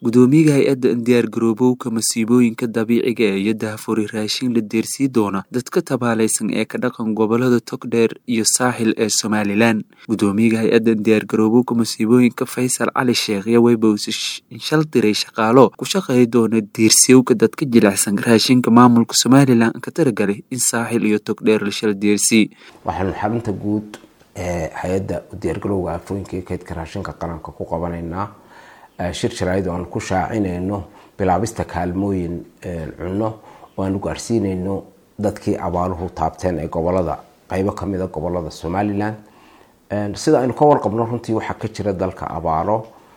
gudoomiyaha hay-adda diyaar garoobowka masiibooyinka dabiiciga ee iyo daahfuri raashin la deersii doona dadka tabaalaysan ee ka dhaqan gobolada togdheer iyo saaxil ee somalilan gudoomiyaha hay-adda diyaar garoobowka masiibooyinka faysal cali sheekh iyo weybowse shal diray shaqaalo ku shaqeey doona deersiyowka dadka jilicsan raashinka maamulka somalilan ka taragalay in saaxil iyo togdheer la shal deersii waxaanu xarunta guud ee hay-adda diyaargarowga aafooyinka iyo kaydka raashinka qaranka ku qabanaynaa shir jaraayad oo aan ku shaacinayno bilaabista kaalmooyin cunno oo aanu gaarsiinayno dadkii abaaluhu taabteen ee gobolada qeybo kamida gobolada somalilan sida aynu ka warqabno runtii waxaa ka jira dalka abaaro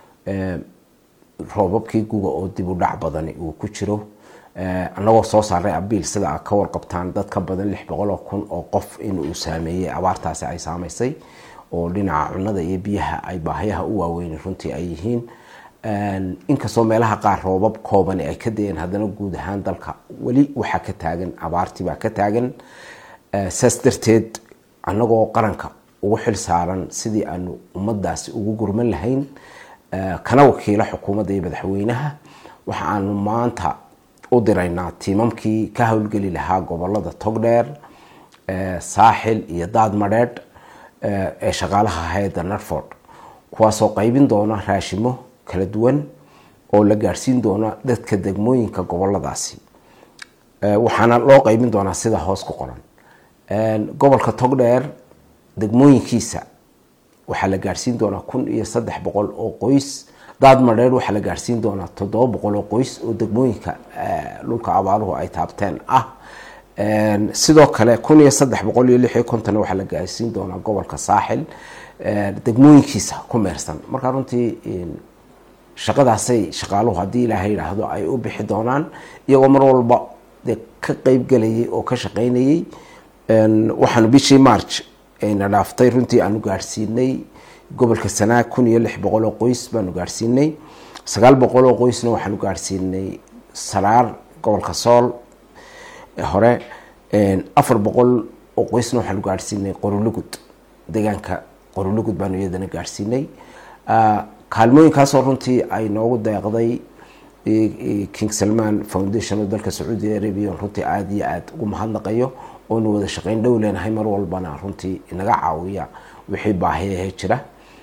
roobabkii guga oo dib u dhac badani uu ku jiro anagoo soo saaray abiil sida a ka warqabtaan dad ka badan lix boqoloo kun oo qof in uu saameeyey abaartaasi ay saameysay oo dhinaca cunada iyo biyaha ay baahayaha u waaweyn runtii ay yihiin inkastoo meelaha qaar roobab koobani ay ka dayeen haddana guud ahaan dalka weli waxaa ka taagan abaartibaa ka taagan saas darteed anagoo qaranka ugu xil saaran sidii aanu ummadaasi ugu gurman lahayn kana wakiilo xukuumadda iyo madaxweynaha waxa aanu maanta u diraynaa tiimamkii ka howlgeli lahaa gobolada togdheer saaxil iyo daadmadheedh ee shaqaalaha hay-adda narford kuwaasoo qeybin doona raashimo kala duwan oo la gaadhsiin doona dadka degmooyinka goboladaasi waxaana loo qeybin doonaa sida hoos ku qoran gobolka togdheer degmooyinkiisa waxaa la gaadhsiin doonaa kun iyo saddex boqol oo qoys daad madheer waxaa la gaadhsiin doonaa toddoba boqol oo qoys oo degmooyinka dhulka abaaluhu ay taabteen ah sidoo kale kun iyo saddex boqol iyo lix iyo konton waxaa la gaadhsiin doonaa gobolka saaxil degmooyinkiisa ku meersan markaa runtii shaqadaasay shaqaaluhu haddii ilaahay yidhaahdo ay u bixi doonaan iyagoo mar walba dee ka qeybgelayay oo ka shaqeynayay waxaanu bishii march ayna dhaaftay runtii aanu gaadhsiinay gobolka sanaag kun iyo lix boqol oo qoys baanu gaadhsiinay sagaal boqol oo qoysna waxaanu gaadhsiinay saraar gobolka sool hore afar boqol oo qoysna waxaanu gaadhsiinay qorulugud deegaanka qorulugud baanu iyadana gaadhsiinay kaalmooyinkaasoo runtii ay noogu deeqday king salman foundation oo dalka sacuudi arabia runtii aada iyo aada ugu mahadnaqayo oonu wada shaqeyn dhow leenahay mar walbana runtii inaga caawiya wixii baahiyahe jira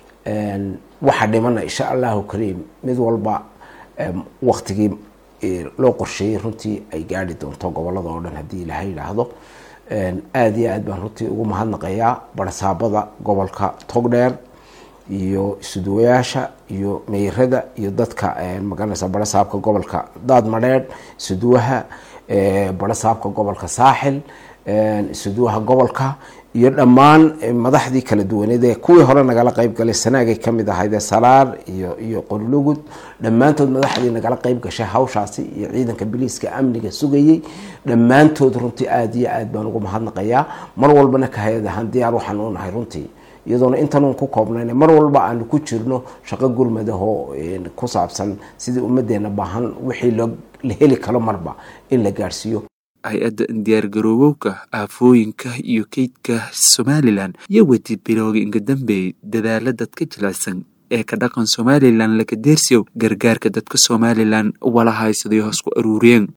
waxaa dhimana insha allahu kariim mid walba waktigii loo qorsheeyey runtii ay gaari doonto gobolada oo dhan haddii ilaahay yidhaahdo aada iyo aad baan runtii ugu mahadnaqayaa barsaabada gobolka togdheer iyo isuduwayaasha iyo meyrada iyo dadka magaranaysa barasaabka gobolka daad madheedh isuduwaha barasaabka gobolka saaxil isuduwaha gobolka iyo dhammaan madaxdii kala duwaneed ee kuwii hore nagala qeyb galay sanaagay kamid ahaydee salaar iyo iyo qorlugud dhammaantood madaxdii nagala qeyb gashay hawshaasi iyo ciidanka biliiska amniga sugayey dhammaantood runtii aada iyo aad baan ugu mahadnaqayaa mar walbana ka hay-ad ahaan diyaar waxaan u nahay runtii iyadoona intanuun ku koobnayn mar walba aanu ku jirno shaqo gurmadahoo ku saabsan sidii ummadeena baahan wixii la heli karo marba in la gaadhsiiyo hay-adda diyaar garoobowka aafooyinka iyo keydka somalilan iyo wedi bilowga inga dambeeyay dadaala dadka jilicsan ee ka dhaqan somalilan laka deersiyow gargaarka dadka somalilan wala haysaday hoos ku aruuriyeen